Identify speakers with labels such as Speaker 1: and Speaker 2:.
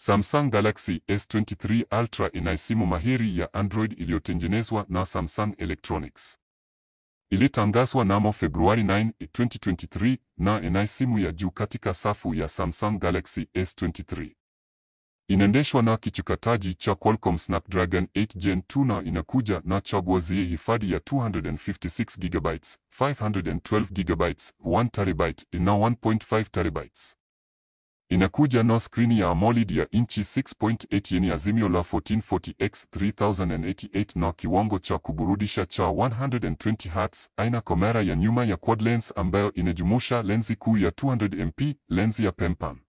Speaker 1: Samsung Galaxy S23 Ultra ina simu mahiri ya Android iliyotengenezwa na Samsung Electronics. Ilitangazwa namo Februari 9, 2023 na ina simu ya juu katika safu ya Samsung Galaxy S23. Inaendeshwa na kichakataji cha Qualcomm Snapdragon 8 Gen 2 na inakuja na chaguo zenye hifadhi ya 256 GB, 512 GB, 1 TB na 1.5 TB. Inakuja na skrini ya AMOLED ya inchi 6.8 yenye azimio la 1440x 3088 na kiwango cha kuburudisha cha 120 Hz. Aina kamera ya nyuma ya quad lens ambayo inajumuisha lenzi kuu ya 200 MP, lenzi ya pempam